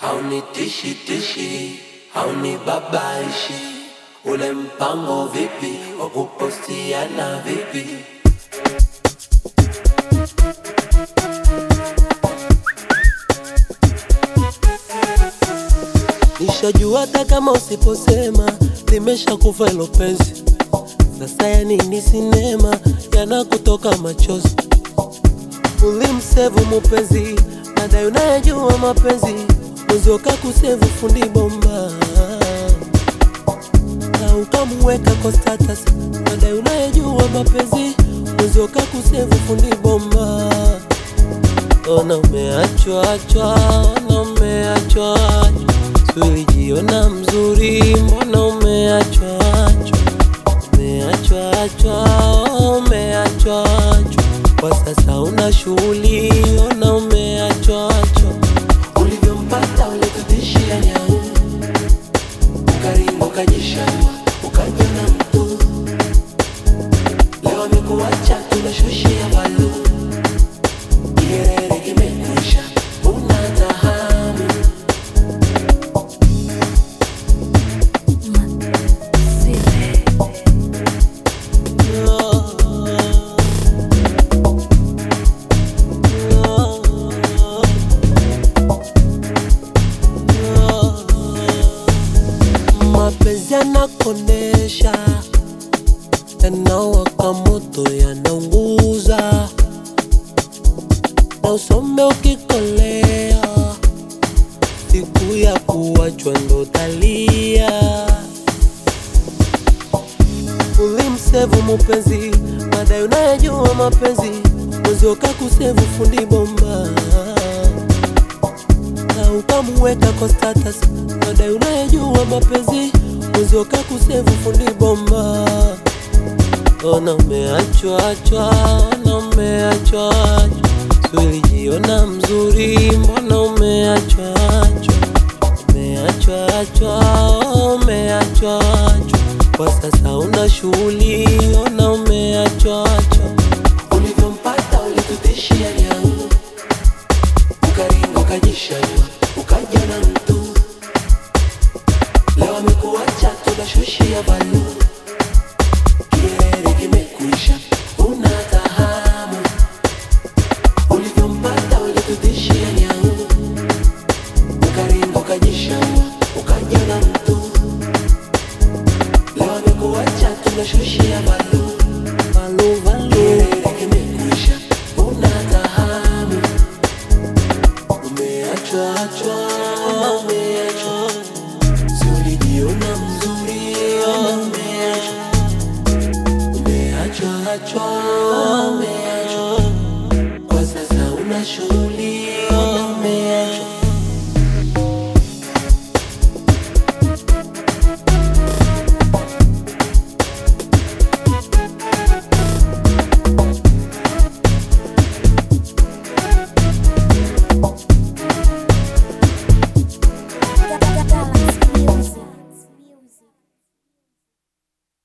haunitishi tishi, haunibabaishi. Ule mpango vipi wa kupostiana vipi? Nishajua hata kama usiposema limeshakufa hilo penzi. Sasa ya nini sinema yanakutoka machozi? Ulimsevu mupenzi, baadaye unayejua mapenzi mwezi wakakusevu fundi bomba na ukamuweka kwa status, baadaye unayejua mapenzi mwezi wakakusevu fundi bomba. Ona umeachwa achwa, ona umeachwa achwa, sulijiona mzuri, mbona umeachwa achwa, umeachwa achwa, umeachwa achwa, kwa sasa una shughuli, ona umeachwa achwa, Ulivyompata ulitutishia nyau, ukaringa ukajishaua, ukaja na mtu. Leo amekuacha tunashushia balu, kiherere kimekwisha, una tahamu. mapenzi yanakondesha, yanawaka moto, yanaunguza na usome ukikolea, siku ya kuachwa ndo talia. Ulimsevu mupenzi, baadaye unayejua mapenzi, mwezi ukakusevu fundi bomba na ukamuweka kwa status, baadaye unayejua mapenzi, mwezi ukakusevu fundi bomba. Ona umeachwa achwa, ona umeachwa achwa, sulijiona mzuri, mbona umeachwa achwa, umeachwa achwa, umeachwa achwa, kwa sasa una shughuli, ona umeachwa achwa. Ulivyompata ulitutishia nyau, ukaringa ukajishaua, ukaja na mtu. Leo amekuacha tunashushia balu, kiherere kimekwisha, una tahamu. Ulivyompata ulitutishia nyau, ukaringa ukajishaua, ukaja na mtu. Leo amekuacha tunashushia balu Valu, valu. Kiherere kimekwisha, una tahamu. Umeachwa achwa, umeachwa, si ulijiona mzuri, umeachwa, umeachwa achwa,